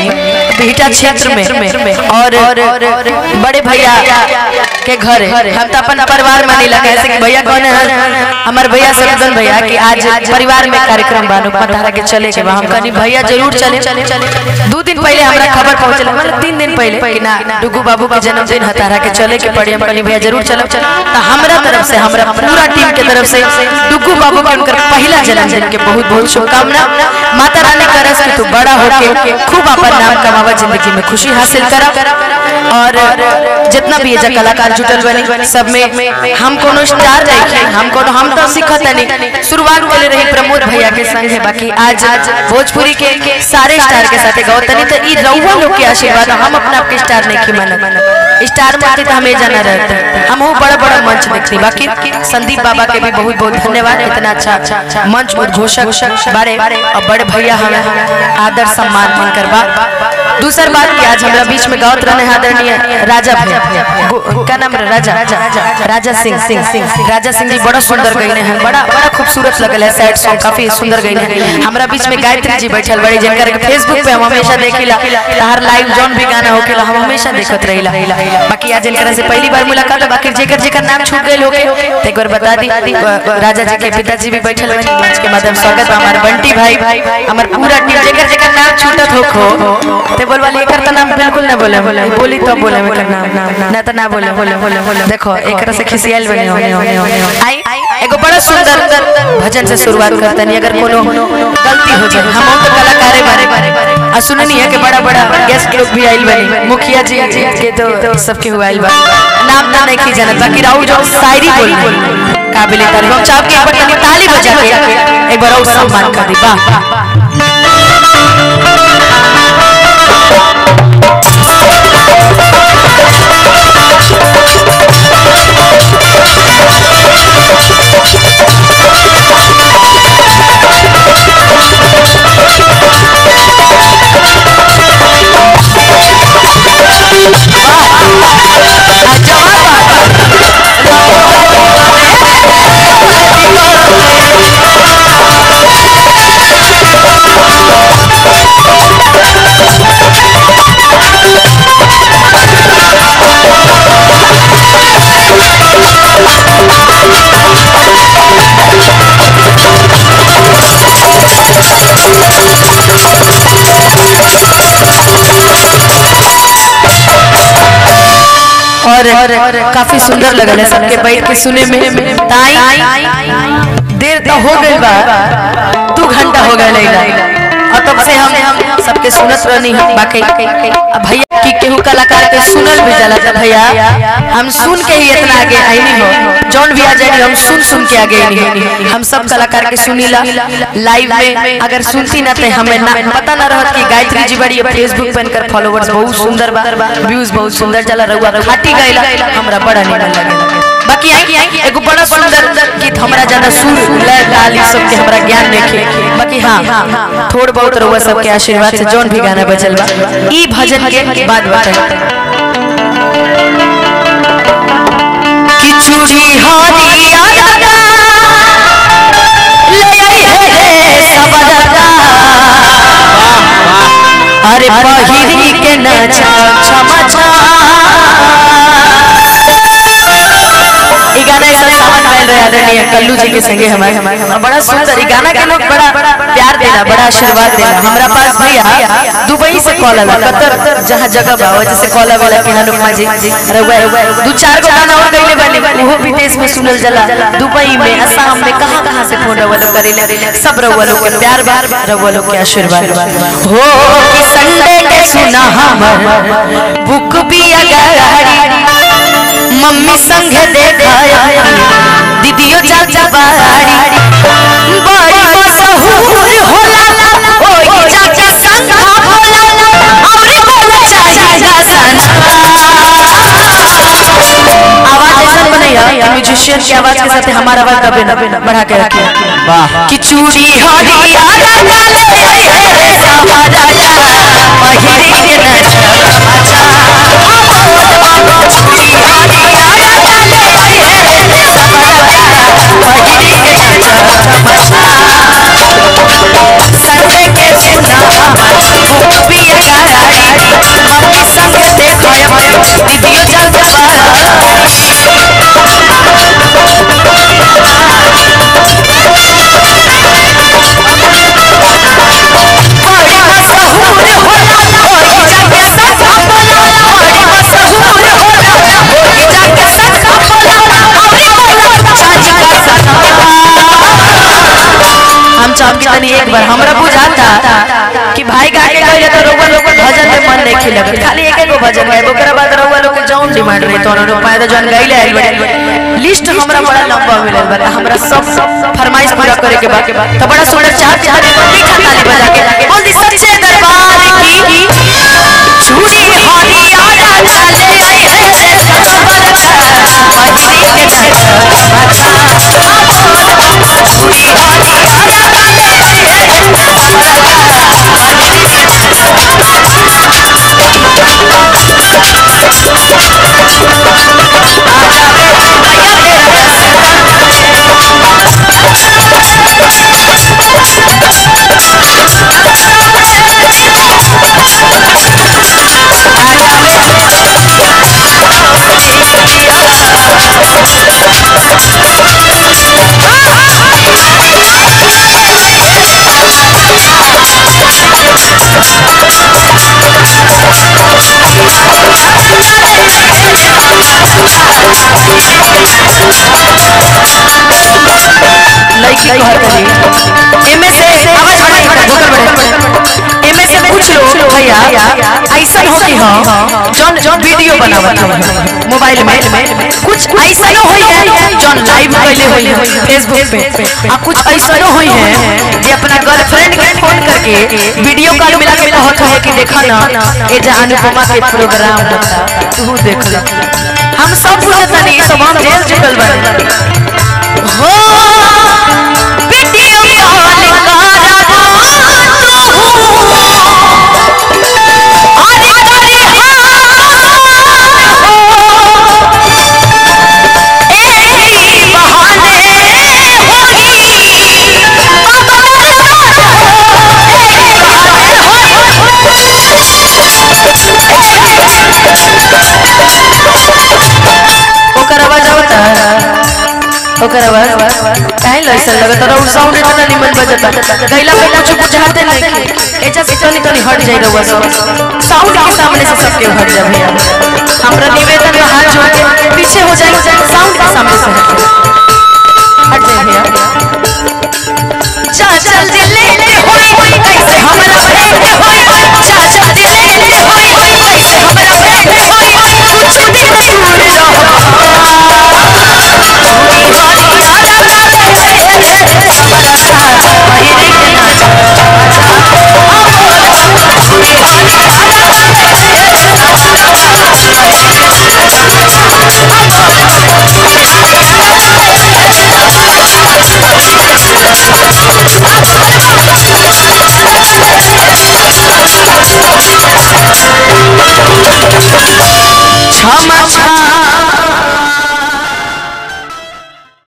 बिहटा क्षेत्र में और बड़े भैया के घर हम तो अपन परिवार में नहीं लगा ऐसे कि भैया कौन है हमारे भैया सदन भैया कि आज परिवार में कार्यक्रम बानो पतारा के चले के बा। हम कहनी भैया जरूर चले दो दिन पहले हमरा खबर पहुंचल मतलब तीन दिन पहले कि ना डुगू बाबू के जन्मदिन हतारा के चले के पड़ी हम कहनी भैया जरूर चलो तो हमरा तरफ से हमरा पूरा टीम के तरफ से डुगू बाबू के उनकर पहला जन्मदिन के बहुत बहुत शुभकामना माता रानी करस कि तू बड़ा होके खूब अपन नाम कमावा जिंदगी में खुशी हासिल करा और जितना भी ये कलाकार जुटल बने सब में हम कोनो स्टार नहीं हम कोनो हम तो सीखत नहीं शुरुआत के रही प्रमोद भैया के संग है बाकी आज भोजपुरी के सारे स्टार के साथ गौतनी तो ई रउआ लोग के आशीर्वाद हम अपना आपके स्टार नहीं की मानत स्टार मानते तो हमें जाना रहता हम वो बड़ा बड़ा मंच देखती बाकी संदीप बाबा के भी बहुत बहुत धन्यवाद इतना अच्छा मंच उद्घोषक बड़े और बड़े भैया हमें आदर सम्मान मन करवा दूसर बात कि आज हमारा बीच में गावत रहने आदरणीय राजा भैया गो- क्या नाम है राजा राजा सिंह सिंह सिंह राजा सिंह जी बड़ा सुंदर गईने हैं बड़ा बड़ा खूबसूरत लगल है सैड सॉन्ग काफी सुंदर गईने हैं हमारा बीच में गायत्री जी बैठल बड़ी जिनकर फेसबुक पे हम हमेशा देखिला हर लाइव जौन भी गाना होकेला हम हमेशा देखत रहिला बाकी आज इनकरा से पहली बार मुलाकात है बाकी जेकर जेकर नाम छूट गए होके तो एक बार बता दी व- राजा जी के पिताजी भी बैठल बनी मंच के माध्यम से स्वागत बा हमार बंटी भाई हमार पूरा टीम जेकर जेकर नाम छूटत होखो ते बोलवा लेकर तो नाम बिल्कुल ना बोले बोली तो बोले में नाम नाम ना तो ना बोले बोले बोले बोले देखो एक से खिसियाल बने होने होने होने आई एगो बड़ा सुंदर भजन से शुरुआत करते नहीं अगर कोनो गलती हो जाए हम तो कलाकारे बारे आ सुननी है कि बड़ा बड़ा गेस्ट लोग भी आइल बने मुखिया जी के तो सबके हुआ आइल बा नाम ना नहीं की जानत बाकी राहुल जो शायरी बोल काबिल तारीफ हम चाह के एक बार तनी ताली बजा के एक बार और सम्मान कर दी वाह और काफी सुंदर लगल है सबके बैठ के सुने में ताई देर तो हो गई बा दू घंटा हो गए और तब से हम सबके सुनत रहनी हम बाकी अब भैया की केहू कलाकार के सुनल भी जाला था भैया हम सुन के ही इतना आगे आई नहीं हो जौन भी आ जाए हम सुन सुन के आगे आई नहीं हम सब कलाकार के सुनीला लाइव में अगर सुनती ना ते हमें ना पता ना रहत कि गायत्री जी बड़ी फेसबुक पे इनकर फॉलोवर्स बहुत सुंदर बा व्यूज बहुत सुंदर चला रहुआ खाटी गइला हमरा बड़ा निमन लगे बाकी आई एगो बड़ा सुंदर गीत हमरा ज्यादा सुर लय ताल ई सब के हमरा ज्ञान देखे बाकी हां थोड़ बहुत रहुआ सब के आशीर्वाद से जौन भी गाना बजल बा ई भजन के बाद बताई कि चूड़ी हरिया ले आई है सबरदा अरे पहिरी के नचा छमछा ई गाना एक सावन गायल रहे आदरणीय कल्लू जी के संगे हमारे हमारे बड़ा सुंदर ई गाना के लोग बड़ा प्यार देला बड़ा आशीर्वाद देला हमरा पास भैया दुबई से कॉल आला कतर जहां जगह बा वजह से कॉल आवेला कि हनुमा जी रउआ दू चार गो गाना और गइले बानी ओहो विदेश में सुनल जाला दुबई में असम में कहां कहां से फोन रउआ लोग करेले सब रउआ लोग के प्यार बार रउआ लोग के आशीर्वाद बा हो कि संडे के सुना हमर बुक भी अगाड़ी मम्मी संग देखाया दीदियो चाचा बाड़ी बड़ी मशहूर होला ओई चाचा संग होला और बोला चाहिए आवाज ऐसा बनैया कि म्यूजिशियन की आवाज के साथ हमारा आवाज दबे ना बढ़ा के रखिए वाह कि चूड़ी हरिया काले सवारा पहिरी के नचा चूड़ी हरिया काले सवारा पहिरी के नचा संगे के सुना भी अगारा दीदियो जान से बाहर बड़ी मशहूर होला होई जाके सखा बोला बड़ी मशहूर होला होई जाके सखा बोला अरे बोला चाची का सखा हम चाहब कि तनी एक बार हमरा बुझाता कि भाई गा के गइले तो रउआ लोग भजन में मन नहीं खिलत खाली एक एगो भजन है ओकरा बाद रउआ लोग के जौन डिमांड रही तो लोग पाए तो जौन गइले आइल बड़े लिस्ट हमरा बड़ा लंबा मिलल बा हमरा सब फरमाइश पूरा करे के बाद तो बड़ा सुंदर चाहत चाहत मीठा ताली बजा के बोल दी सच्चे दरबार की चूड़ी हरिया डाले ऐसे सबर का पहिरी के अच्छा चूड़ी हरिया लड़की कहत रही एमे से आवाज बढ़ाई भोकल बढ़े एमे से कुछ लोग भैया ऐसा हो कि हां जौन जौन वीडियो बनावत है मोबाइल में कुछ ऐसा होई है जौन लाइव कैले होई है फेसबुक पे आ कुछ ऐसा होई है जे अपना गर्लफ्रेंड के फोन करके वीडियो कॉल मिला के कहत है कि देखा ना ए जे अनुपमा के प्रोग्राम होता तू देख ले हम सब पूछत नहीं सब हम जेल चुकल बानी हो वीडियो कॉल करबो तू अरे करे एही बहाने ओकर आवाज आवता ओकर आवाज काहे लइसन लगत रहा साउंड इतना निमन बजता गैला पे कुछ बुझाते नहीं एजा से तनी तनी हट जाई रहुआ सब साउंड के सामने से सबके हट जा भैया हमरा निवेदन बा हाथ जोड़ के पीछे हो जाए साउंड के सामने से हट जाए भैया जा चल दिल ले होई कैसे हमरा प्रेम होई जा चल दिल ले होई कैसे हमरा प्रेम होई कुछ दिन दूर क्षमा